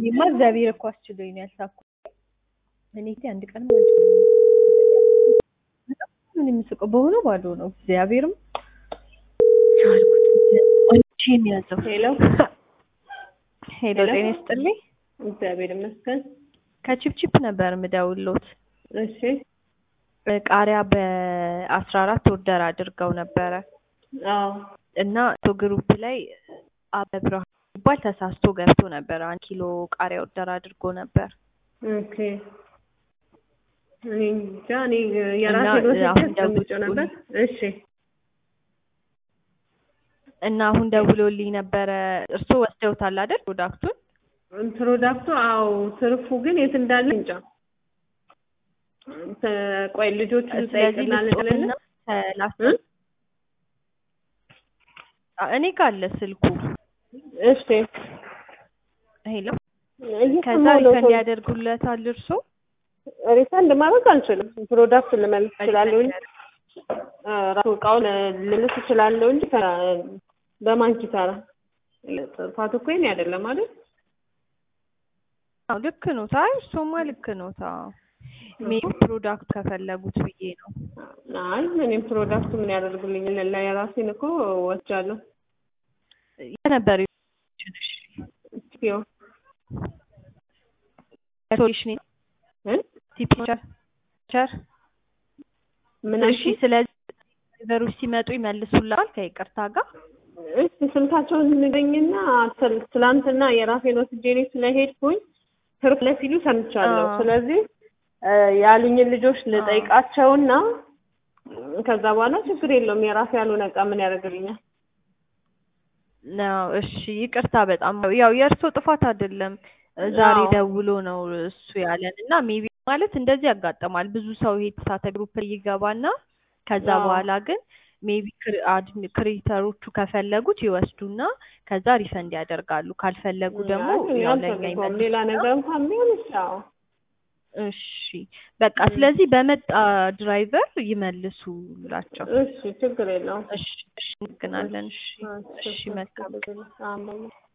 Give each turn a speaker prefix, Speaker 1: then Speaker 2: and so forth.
Speaker 1: እኔማ እግዚአብሔር እኮ አስችሎኝ ነው ያልሳኩት። እኔ እቴ አንድ ቀን በጣም ምን የምስቀው በሆነ ባዶ ነው እግዚአብሔርም ቻልኩት። አንቺን ያዘው
Speaker 2: ሄሎ
Speaker 1: ሄሎ፣ ጤና ይስጥልኝ።
Speaker 2: እግዚአብሔር ይመስገን።
Speaker 1: ከቺፕቺፕ ነበር ምደውሎት
Speaker 2: እሺ
Speaker 1: ቃሪያ በአስራ አራት ኦርደር አድርገው ነበረ
Speaker 2: አዎ
Speaker 1: እና ቶ ግሩፕ ላይ አበብርሃን ይባል ተሳስቶ ገብቶ ነበር። አንድ ኪሎ ቃሪያ ኦርደር አድርጎ ነበር።
Speaker 2: ኦኬ እኔ እንጃ እኔ የራሴ
Speaker 1: እና
Speaker 2: ወስጄ
Speaker 1: አሁን
Speaker 2: አስቀምጬው ነበር። እሺ
Speaker 1: እና አሁን ደውሎልኝ ነበረ። እርስዎ ወስደውታል አይደል ፕሮዳክቱን?
Speaker 2: ፕሮዳክቱ አዎ፣ ትርፉ ግን የት እንዳለ እንጃ። ተ- ቆይ ልጆቹ
Speaker 1: ስለዚህ
Speaker 2: ልጠይቅና ልጥልና
Speaker 1: ልስጦትና ሰላሳ
Speaker 2: እ?
Speaker 1: አ- እኔ ጋር አለ ስልኩ።
Speaker 2: እሺ
Speaker 1: ሄሎ ከዛ
Speaker 2: እየሰማሁ ነው።
Speaker 1: ሪፈንድ ያደርጉለታል እርስዎ?
Speaker 2: ሪፈንድ ማድረግ አልችልም። ፕሮዳክት ልመልስ እችላለሁ እንጂ
Speaker 1: ሪፈንድ
Speaker 2: እ፣ ራሱ እቃውን ልልስ እችላለሁ እንጂ ከ- በማን ኪሳራ? ጥፋቱ እኮ የእኔ አይደለም አይደል?
Speaker 1: አዎ ልክ ነው። ታይ እሱማ ልክ ነው። ታ ሜቢ ፕሮዳክት ከፈለጉት ብዬ ነው።
Speaker 2: አይ እኔም ፕሮዳክቱ ምን ያደርግልኝ ለ የራሴን እኮ ወስጃለሁ።
Speaker 1: የነበር
Speaker 2: ቲፒኦ
Speaker 1: ሶሉሽን
Speaker 2: እ?
Speaker 1: ቲፒቸር ቸር
Speaker 2: ምን
Speaker 1: እሺ። ስለዚህ ድራይቨሮች ሲመጡ ይመልሱላል ከይቅርታ ጋር
Speaker 2: እሺ ስልካቸውን ንገኝና ትል- ትላንትና የራሴን ወስጄ እኔ ስለሄድኩኝ ትርፍ ለሲሉ ሰምቻለሁ።
Speaker 1: አዎ።
Speaker 2: ስለዚህ እ፣ ያሉኝን ልጆች ልጠይቃቸውና ከዛ በኋላ ችግር የለውም የራሴ ያልሆነ እቃ ምን ያደርግልኛል?
Speaker 1: ነው። እሺ ይቅርታ በጣም ያው የእርሶ ጥፋት አይደለም። ዛሬ
Speaker 2: አዎ።
Speaker 1: ደውሎ ነው እሱ ያለን እና ሜቢ ማለት እንደዚህ ያጋጥማል። ብዙ ሰው ይሄ ተሳተ ግሩፕ ላይ ይገባና ከዛ
Speaker 2: አዎ።
Speaker 1: በኋላ ግን ሜቢ ክሬተሮቹ ከፈለጉት ይወስዱና ከዛ ሪፈንድ ያደርጋሉ። ካልፈለጉ ደግሞ
Speaker 2: አይ፣
Speaker 1: ያው ለኛ
Speaker 2: አልፈልገውም። ሌላ
Speaker 1: ይመልሱና
Speaker 2: ነገር እንኳን ቢሆን እሺ። አዎ
Speaker 1: እሺ በቃ ስለዚህ በመጣ ድራይቨር ይመልሱላቸው።
Speaker 2: እሺ ችግር የለውም።
Speaker 1: እሺ እሺ፣ እንገናለን። እሺ እሺ፣ መልካም
Speaker 2: መልካም